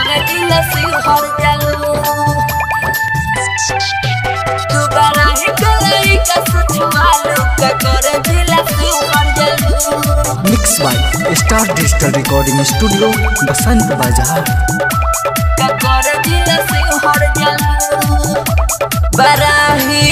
कर दिल सिंहर जालू दोबारा ही गलई का सचवालू का कर दिल सिंहर जालू mix by star digital recording studio Basant Bazar का कर दिल सिंहर जालू बराही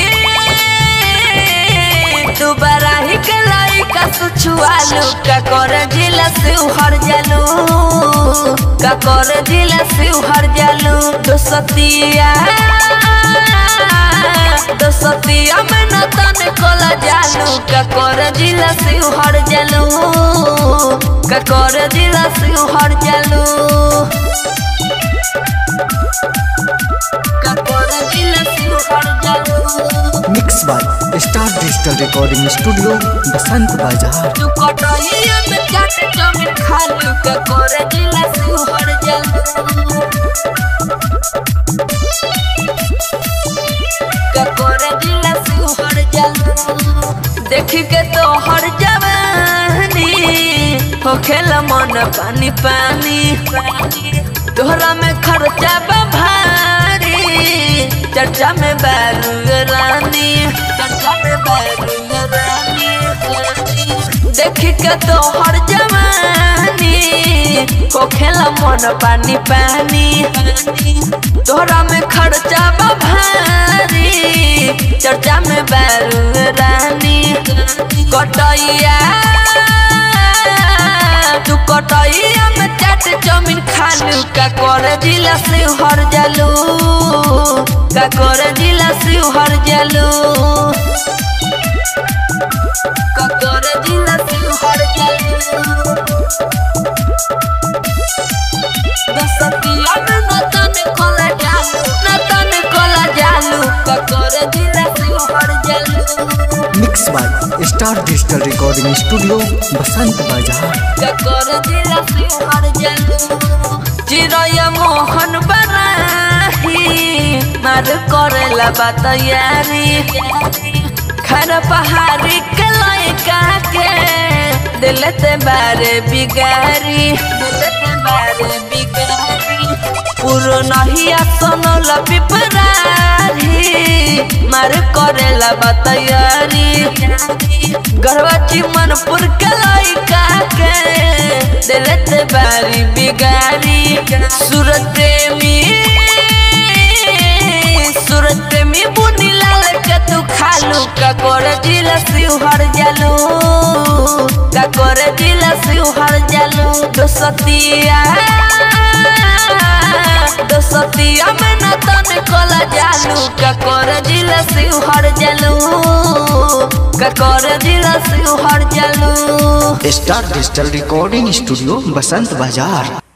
तू बराही गलई का सचवालू का कर दिल सिंहर जालू का कर दिल सिंहर जालू दोसतिया दोसतिया में न तन कोला जालू का कर जिला सिंहर जालू का कर जिला सिंहर जालू का कर जिला सिंहर जालू mix by star digital recording studio Basant Bazar तू कटहिया में काट जमीन खालू का कर जिला सिंहर जालू का कर जिला सिंहर जालू देख के तो हर जवानी हो खेल मन पानी पानी तोहरा में खर्चा बा भारी चर्चा में बैरू रानी चर्चा में बैरू रानी देख के तो हर जवानी हो खेल मन पानी पानी तोहरा में खर्चा बा भारी चर्चा में बैरू रानी कटैया तू कटैया में चाट जमीन खालू का कर जिला से हर जालू का कर जिला से हर जालू का कर जिला से हर जालू दसतिया में नतन कोला जालू नतन कोला जालू का कर जिला से हर जालू mix by star digital recording studio Basant Bazar कर दिला सिंहर जलू चिरैया मोहन बराही मार करेला बात यारी खर पहाड़ी के लइका के दिलते बारे बिगारी दिलते बारे बिगारी पुरो नहिया सोनल पिपरारी मार करेला बतैयारी गरवा चिमनपुर के लइका के दिलते बारी बिगारी सूरत प्रेमी सूरत प्रेमी बुनी लाल के तू खालू का कर जिला सिंहर जालू का कर जिला सिंहर जालू दोसतिया दोसतिया में न तन कोला जालू का कर जिला सिंहर जालू का कर जिला सिंहर जालू star digital recording studio Basant बाजार